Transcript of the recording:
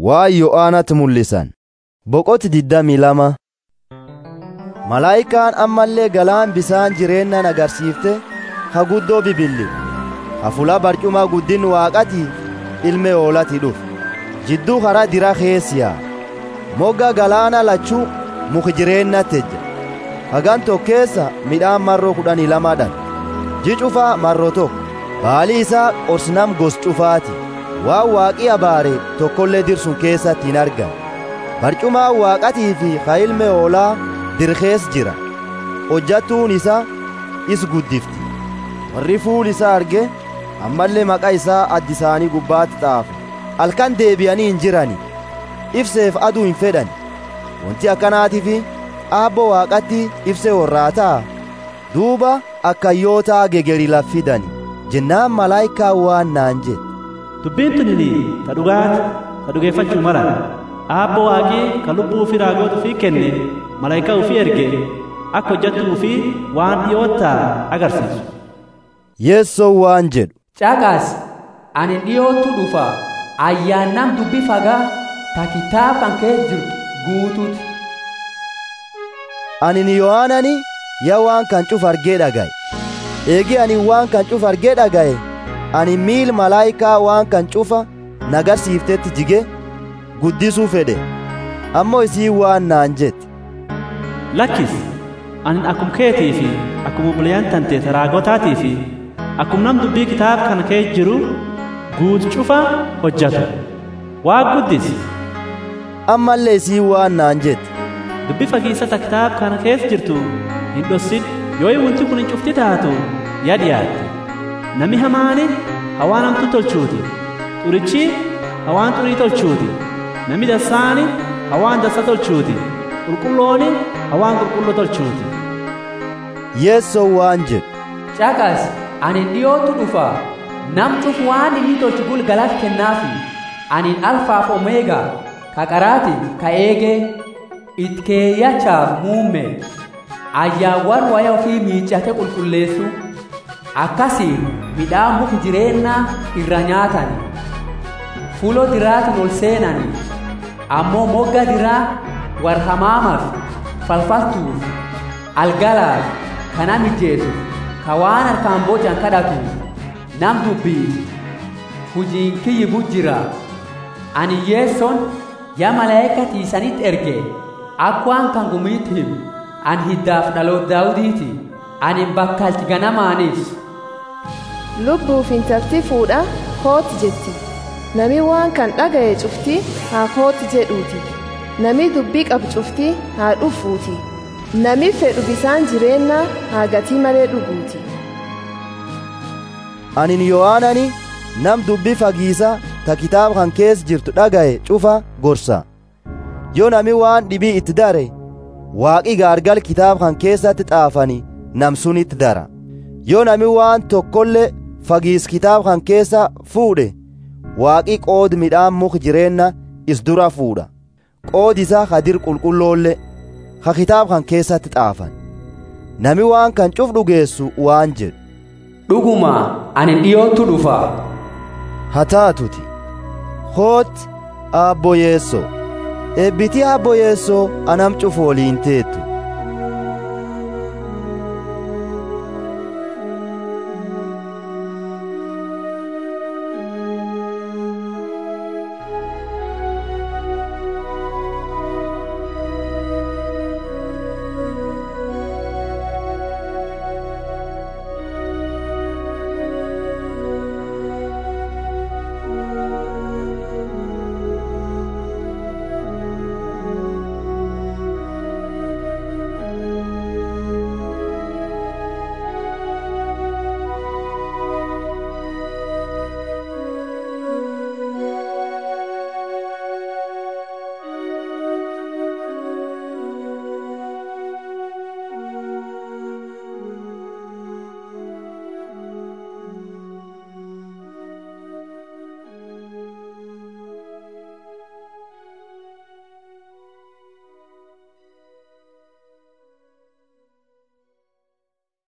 waa yo'aanatti mul'isan boqoti diddamii lama malaayikaan ammallee galaan bisaan jireennan agarsiifte haguddoo bibilli hafula barcuma guddin waaqati ilme oolati dhuf jidduu hara dira keessiyaa mogga galaana lachuu muki jireennatejja hagan tokkeessa midhaan marroo kudhanii lamadhan ji cufaa marroo tokko baali isaa qorsnam gos cufaati waan waaqii abaare tokkollee dirsun keessatti hin argan barcumaa waaqatii fi ka ilme oolaa dirkees jira hojjattuun isaa is guddifti warri fuul isaa arge ammallee maqaa isaa addi isaanii gubbaatti xaafe halkan deebi'anii hin jirani ibseef aduu hin fedhan wanti akkanaatiif aabbo waaqatti ibse warraataa duuba akkayyootaa gegeri laffidani jennaan malaayikaa waan naan jedhe dubbiin tunini ta dhugaati ta dhugeeffachuu malan aabbo waaqii ka lubbuu fi raagoota ufii kenne malaayikaa ufii erge akka hojjattuu ufii waan dhiyoottaa agarsiisu yeessoo waan jedhu caqas ani dhiyootu dhufa ayyaannam dubbi fagaa ta kitaab kan kee jirtu guutuuti ani ni yohaanani ya waan kan cuf argee dhagaye eegi ani waan kan cuf argee dhagaye ani miil malaayikaa waan kan cufa nagarsiiftetti jige guddisuu fedhe ammoo isii waan naan jette lakkis anin akkum keetii fi akkum obboleeyyan tante raagotaatii fi akkum nam dubbii kitaaba kana kee jiru guutu cufa hojjatu waa guddis ammallee isii waan naan jette dubbii fagiisata kitaaba kana keessa jirtu hin dhossin yoo wanti kun hin cufti taatu yaa dhiyaatte nami hamaani hawaan hamtu tolchuuti xurichi hawaan xurii tolchuuti nami dassaani hawaan dassa tolchuuti qulqullooni hawaan qulqulloo tolchuuti yeessoo waan jedhu caqas ani dhiyootu dhufa nam cuf waan inni tolchu gulgalat kennaafi anin alfaaf omeegaa ka qaraati ka eegee it keeyyachaaf muumme ayyaawwan waya ofii miiccate qulqulleessu akkasiin midhaan muki jireennaa irra nyaatani fulo diraatiin ol seenani ammoo mogga diraa war hamaamaaf falfaltuuf algalaaf kana mijjeesuuf ka waan harkaan bocan kadhatuuf nam dubbii hujiin kiyyi bujjira ani yeesson yaa malaa'ika tiisanitti erge akkwaan kan gumiitti himu an hiddaaf dhaloot daawudiiti ani bakkalchi ganamaaniif lubbuuf intalti fuudha kooti jetti nami waan kan dhagaye cufti haa kooti jedhuuti nami dubbii qabu cufti haa dhufuuti nami fedhu bisaan jireennaa haa gatii malee dhuguuti anin yohaanani nam dubbii fagiisa ta kitaaba kan keessa jirtu dhagaye cufa gorsa yoo nami waan dhibii itti dare waaqi gaargal kitaaba kan keessatti xaafani nam sunitti dara yoo nami waan tokkollee fagiis kitaaba kan keessa fuudhe waaqi qoodi midhaan muk jireenna is dura fuudha qoodi isaa hadir qulqulloollee ha kitaaba kan keessatti xaafan nami waan kan cuf dhugeessu waan jedhu dhuguma ani dhiyootu dhufa haa taatuti hooti aabbo yeessoo eebbitii aabbo yeessoo anam cufu woliin teettu